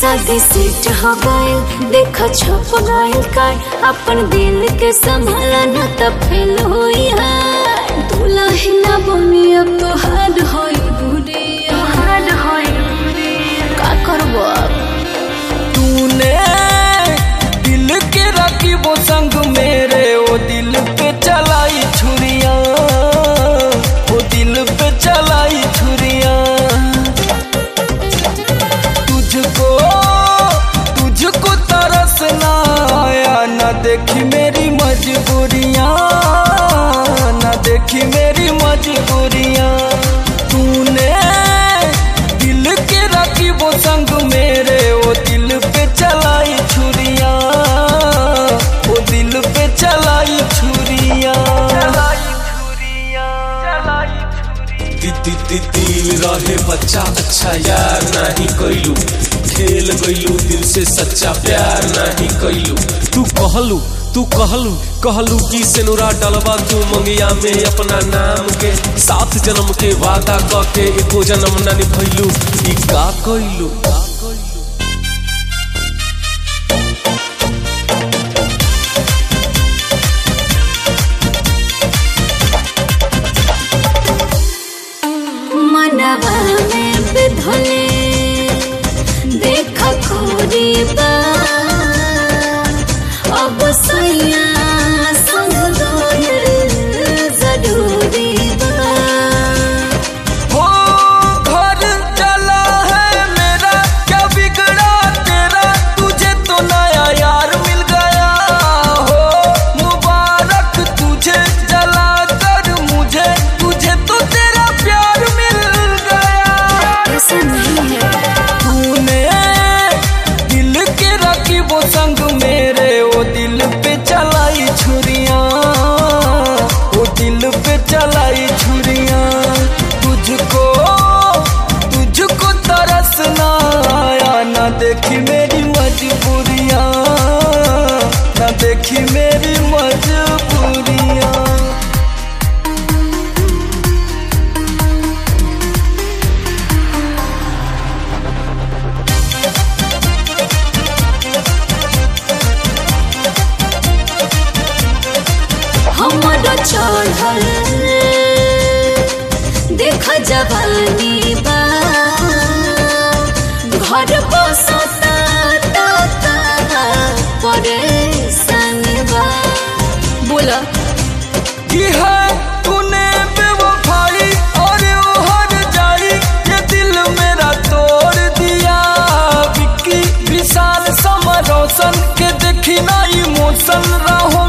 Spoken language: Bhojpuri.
शादी सेट हो गए देखा छप गए काय अपन दिल के संभाला न त फेल होई है दुल्हा ना बनी अब तो हार्ड होई बुढ़िया हार्ड होई का करबो अब तूने दिल के रखी वो संग मेरे वो दिल पे चलाई छुरिया वो दिल पे चलाई छुरिया तुझको तुझको तरस ना आया ना देखी मेरी मजबूरियां ना देखी मेरी मजबूरियां तूने दिल के रखी वो संग मेरे वो दिल पे चलाई छुरिया वो दिल पे चलाई छुरिया चलाई छुरिया चलाई छुरिया दी दी दिल रहे बच्चा अच्छा यार नहीं कैलू खेल गईलू दिल से सच्चा प्यार नहीं कैलू तू कहलू तू कहलू कहलू कि सेनुरा डलवा तू मंगिया में अपना नाम के सात जन्म के वादा क के एको जन्म न निभैलू ई का कैलू मनवा में बिधले देख खोरी बा अब सैया संग दोयल जरूरी बा हो घर चला है मेरा क्या बिगड़ा तेरा तुझे तो नया यार मिल गया हो मुबारक तुझे जला कर मुझे तुझे तो तेरा प्यार मिल गया ऐसा नहीं है तूने दिल के रखी वो संग मेरे वो दिल पे चलाई छुरिया वो दिल पे चलाई छुरिया तुझको तुझको तरस ना आया ना देखी मेरी मजबूरियां ना देखी मेरी मजबूरियां हमारा चढ़ल देख जवानी बा घर बसता परेशान बा बोला की है तूने बेवफाई और वो हर जाई ये दिल मेरा तोड़ दिया विक्की विशाल समर रोशन के देखी ना इमोशन राहों